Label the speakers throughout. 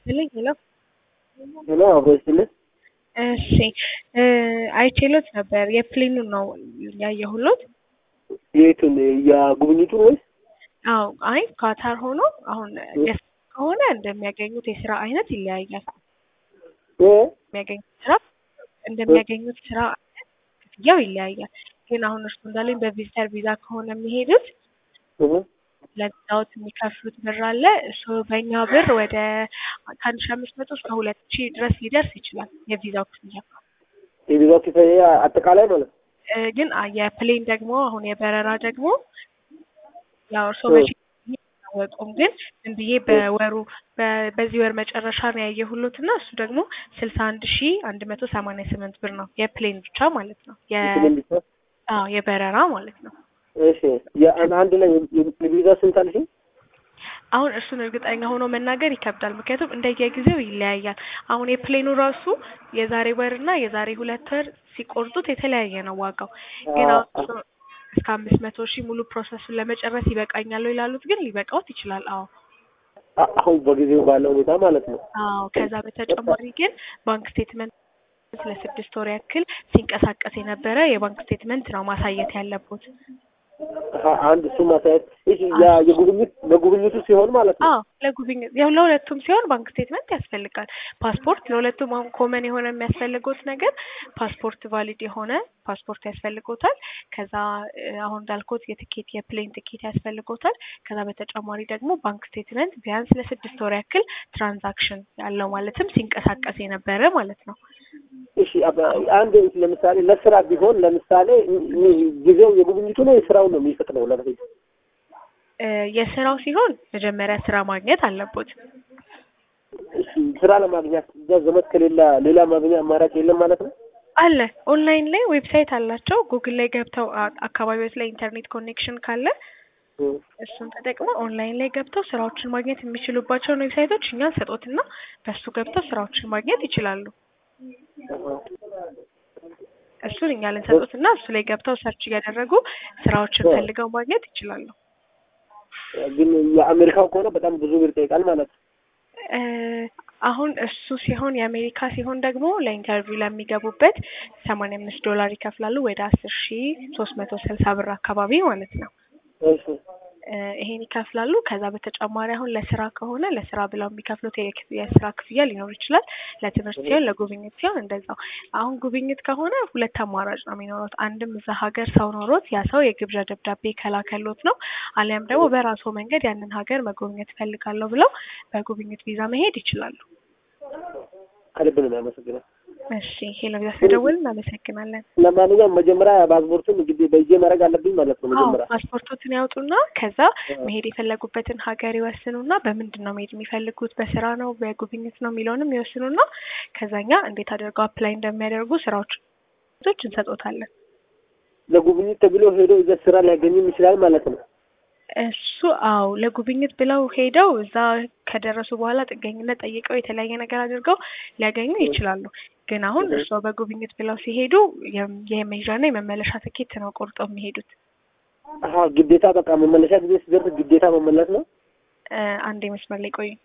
Speaker 1: ይስጥልኝ። ሄሎ
Speaker 2: ሄሎ አብሮ ይስጥልኝ።
Speaker 1: እሺ አይቼሎት ነበር። የፕሌኑን ነው ያየሁሎት።
Speaker 2: የቱን የጉብኝቱን ወይስ?
Speaker 1: አዎ አይ ኳታር ሆኖ አሁን የስ ከሆነ እንደሚያገኙት የስራ አይነት ይለያያል።
Speaker 2: እ
Speaker 1: የሚያገኙት ስራ እንደሚያገኙት ስራ አይነት ክፍያው ይለያያል። ግን አሁን እርሱ እንዳለኝ በቪዚተር ቪዛ ከሆነ የሚሄዱት
Speaker 2: እህ
Speaker 1: ለዛውት የሚከፍሉት ብር አለ። እሱ በእኛ ብር ወደ ከአንድ ሺህ አምስት መቶ እስከ ሁለት ሺህ ድረስ ሊደርስ ይችላል የቪዛው ክፍያ።
Speaker 2: የቪዛው ክፍያ አጠቃላይ ማለት ነው።
Speaker 1: እ ግን አ- የፕሌን ደግሞ አሁን የበረራ ደግሞ ያው እርስዎ
Speaker 2: እ
Speaker 1: መቼ አያወቁም፣ ግን ዝም ብዬ በወሩ በ- በዚህ ወር መጨረሻ ነው ያየሁሎት እና እሱ ደግሞ ስልሳ አንድ ሺህ አንድ መቶ ሰማንያ ስምንት ብር ነው የፕሌን ብቻ ማለት ነው የ
Speaker 2: የፕሌን ብቻ?
Speaker 1: አዎ የበረራ ማለት ነው።
Speaker 2: እሺ የአን- አንድ ላይ የቪዛ ስንት አልሽኝ?
Speaker 1: አሁን እሱን እርግጠኛ ሆኖ መናገር ይከብዳል፣ ምክንያቱም እንደየጊዜው ይለያያል። አሁን የፕሌኑ ራሱ የዛሬ ወር እና የዛሬ ሁለት ወር ሲቆርጡት የተለያየ ነው ዋጋው። ግን አሁን እሱ እስከ አምስት መቶ ሺህ ሙሉ ፕሮሰሱን ለመጨረስ ይበቃኛል ወይ ላሉት ግን ሊበቃዎት ይችላል። አዎ
Speaker 2: አ- አሁን በጊዜው ባለው ሁኔታ ማለት ነው።
Speaker 1: አዎ። ከዛ በተጨማሪ ግን ባንክ ስቴትመንት ለስድስት ወር ያክል ሲንቀሳቀስ የነበረ የባንክ ስቴትመንት ነው ማሳየት ያለቦት።
Speaker 2: አሀ፣ አንድ እሱ ማሳየት እሺ፣ ያ የጉብኝት ለጉብኝቱ ሲሆን ማለት ነው።
Speaker 1: አዎ ለጉብኝት ያው ለሁለቱም ሲሆን ባንክ ስቴትመንት ያስፈልጋል። ፓስፖርት ለሁለቱም አሁን ኮመን የሆነ የሚያስፈልጎት ነገር ፓስፖርት ቫሊድ የሆነ ፓስፖርት ያስፈልጎታል። ከዛ እ፣ አሁን እንዳልኩት የትኬት የፕሌን ትኬት ያስፈልጎታል። ከዛ በተጨማሪ ደግሞ ባንክ ስቴትመንት ቢያንስ ለስድስት ወር ያክል ትራንዛክሽን ያለው ማለትም ሲንቀሳቀስ የነበረ ማለት ነው።
Speaker 2: እሺ አባ- አንድ ለምሳሌ ለስራ ቢሆን ለምሳሌ ም- ም- ጊዜው የጉብኝቱ ነው የስራው ነው የሚፈቅደው ለመሄድ?
Speaker 1: እ፣ የስራው ሲሆን መጀመሪያ ስራ ማግኘት አለቦት።
Speaker 2: እሺ ስራ ለማግኘት እዛ ዘመድ ከሌላ ሌላ ማግኛ አማራጭ የለም ማለት ነው?
Speaker 1: አለ ኦንላይን ላይ ዌብሳይት አላቸው። ጉግል ላይ ገብተው አ- አካባቢዎች ላይ ኢንተርኔት ኮኔክሽን ካለ
Speaker 2: እ
Speaker 1: እሱን ተጠቅመው ኦንላይን ላይ ገብተው ስራዎችን ማግኘት የሚችሉባቸውን ዌብሳይቶች እኛን ሰጦትና በሱ ገብተው ስራዎችን ማግኘት ይችላሉ።
Speaker 2: አሀ።
Speaker 1: እሱን እኛ ልንሰጡትና እሱ ላይ ገብተው ሰርች እያደረጉ ስራዎችን
Speaker 2: እ
Speaker 1: ፈልገው ማግኘት ይችላሉ።
Speaker 2: ግን የአሜሪካው ከሆነ በጣም ብዙ ብር ይጠይቃል ማለት ነው።
Speaker 1: እ፣ አሁን እሱ ሲሆን የአሜሪካ ሲሆን ደግሞ ለኢንተርቪው ለሚገቡበት ሰማንያ አምስት ዶላር ይከፍላሉ ወደ አስር ሺ ሶስት መቶ ስልሳ ብር አካባቢ ማለት ነው።
Speaker 2: እሺ
Speaker 1: እ፣ ይሄን ይከፍላሉ። ከዛ በተጨማሪ አሁን ለስራ ከሆነ ለስራ ብለው የሚከፍሉት የክ- የስራ ክፍያ ሊኖር ይችላል። ለትምህርት ሲሆን፣ ለጉብኝት ሲሆን እንደዛው። አሁን ጉብኝት ከሆነ ሁለት አማራጭ ነው የሚኖሩት። አንድም እዛ ሀገር ሰው ኖሮት ያ ሰው የግብዣ ደብዳቤ ከላከሎት ነው። አሊያም ደግሞ በራሱ መንገድ ያንን ሀገር መጎብኘት እፈልጋለሁ ብለው በጉብኝት ቪዛ መሄድ ይችላሉ።
Speaker 2: ከልብ ነው የሚያመሰግነው።
Speaker 1: እሺ ሄሎ ቪዛ ስለደወል እናመሰግናለን።
Speaker 2: ለማንኛውም መጀመሪያ ፓስፖርቱን እንግዲህ በእጄ ማድረግ አለብኝ ማለት ነው።
Speaker 1: አዎ
Speaker 2: መጀመሪያ
Speaker 1: ፓስፖርቶትን ያውጡና ከዛ መሄድ የፈለጉበትን ሀገር ይወስኑና በምንድን ነው መሄድ የሚፈልጉት በስራ ነው በጉብኝት ነው የሚለውንም ይወስኑና ከዛኛ እንዴት አድርገው አፕላይ እንደሚያደርጉ ስራዎች እንሰጦታለን።
Speaker 2: ለጉብኝት ተብሎ ሄዶ እዛ ስራ ሊያገኝም ይችላል ማለት ነው።
Speaker 1: እሱ አዎ ለጉብኝት ብለው ሄደው እዛ ከደረሱ በኋላ ጥገኝነት ጠይቀው የተለያየ ነገር አድርገው ሊያገኙ ይችላሉ። ግን አሁን
Speaker 2: እህ
Speaker 1: እርስዎ በጉብኝት ብለው ሲሄዱ የም- የመሄጃና የመመለሻ ትኬት ነው ቆርጠው የሚሄዱት።
Speaker 2: አሀ ግዴታ በቃ መመለሻ ጊዜ ሲደርስ ግዴታ መመለስ ነው።
Speaker 1: እ፣ አንዴ መስመር ላይ ቆዩ።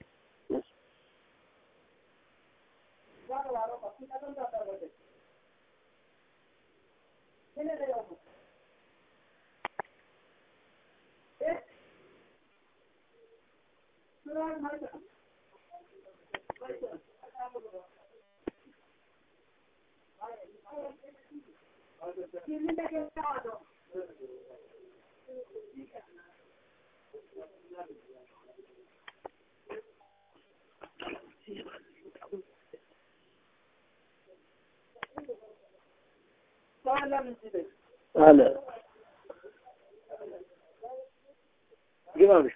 Speaker 2: አለ ግባ ምሽ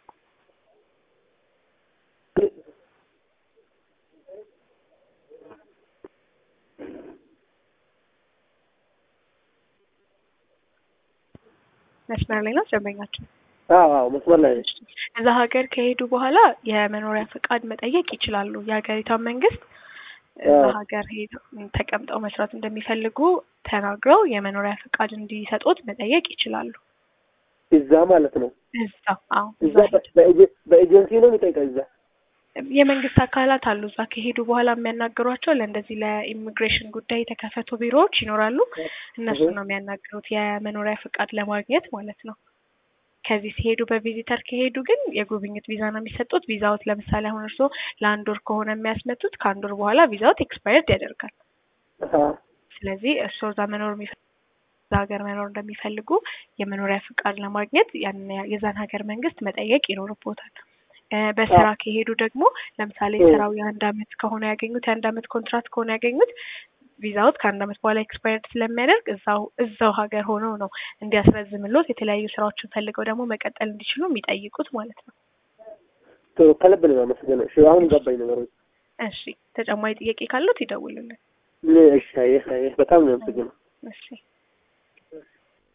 Speaker 1: መስመር ላይ ነው ደንበኛችን።
Speaker 2: አዎ አዎ መስመር ላይ ነች።
Speaker 1: እዛ ሀገር ከሄዱ በኋላ የመኖሪያ ፈቃድ መጠየቅ ይችላሉ። የሀገሪቷን መንግስት እዛ
Speaker 2: አዎ
Speaker 1: ሀገር ሄደው ተቀምጠው መስራት እንደሚፈልጉ ተናግረው የመኖሪያ ፈቃድ እንዲሰጡት መጠየቅ ይችላሉ።
Speaker 2: እዛ ማለት ነው።
Speaker 1: እዛ አዎ
Speaker 2: እዛ
Speaker 1: እዛ ሄደው
Speaker 2: በ- በኤጀ- በኤጀንሲ ነው የሚጠይቀው እዛ
Speaker 1: የመንግስት አካላት አሉ እዛ ከሄዱ በኋላ የሚያናግሯቸው ለእንደዚህ ለኢሚግሬሽን ጉዳይ የተከፈቱ ቢሮዎች ይኖራሉ። እነሱ ነው የሚያናግሩት የመኖሪያ ፍቃድ ለማግኘት ማለት ነው። ከዚህ ሲሄዱ በቪዚተር ከሄዱ ግን የጉብኝት ቪዛ ነው የሚሰጡት። ቪዛዎት ለምሳሌ አሁን እርስዎ ለአንድ ወር ከሆነ የሚያስመጡት ከአንድ ወር በኋላ ቪዛዎት ኤክስፓየርድ ያደርጋል። ስለዚህ እርስዎ እዛ መኖር የሚፈልጉ እዛ ሀገር መኖር እንደሚፈልጉ የመኖሪያ ፍቃድ ለማግኘት ያን የዛን ሀገር መንግስት መጠየቅ ይኖርቦታል። በስራ ከሄዱ ደግሞ ለምሳሌ ስራው የአንድ አመት ከሆነ ያገኙት የአንድ አመት ኮንትራት ከሆነ ያገኙት ቪዛውት ከአንድ አመት በኋላ ኤክስፓየርድ ስለሚያደርግ እዛው እዛው ሀገር ሆነው ነው እንዲያስረዝምሎት የተለያዩ ስራዎችን ፈልገው ደግሞ መቀጠል እንዲችሉ የሚጠይቁት ማለት ነው።
Speaker 2: ከልብ ነው የማመሰግነው። እሺ አሁን ገባኝ ነገሮች።
Speaker 1: እሺ ተጨማሪ ጥያቄ ካሉት ይደውሉልን።
Speaker 2: እሺ፣ በጣም ነው የማመሰግነው።
Speaker 1: እሺ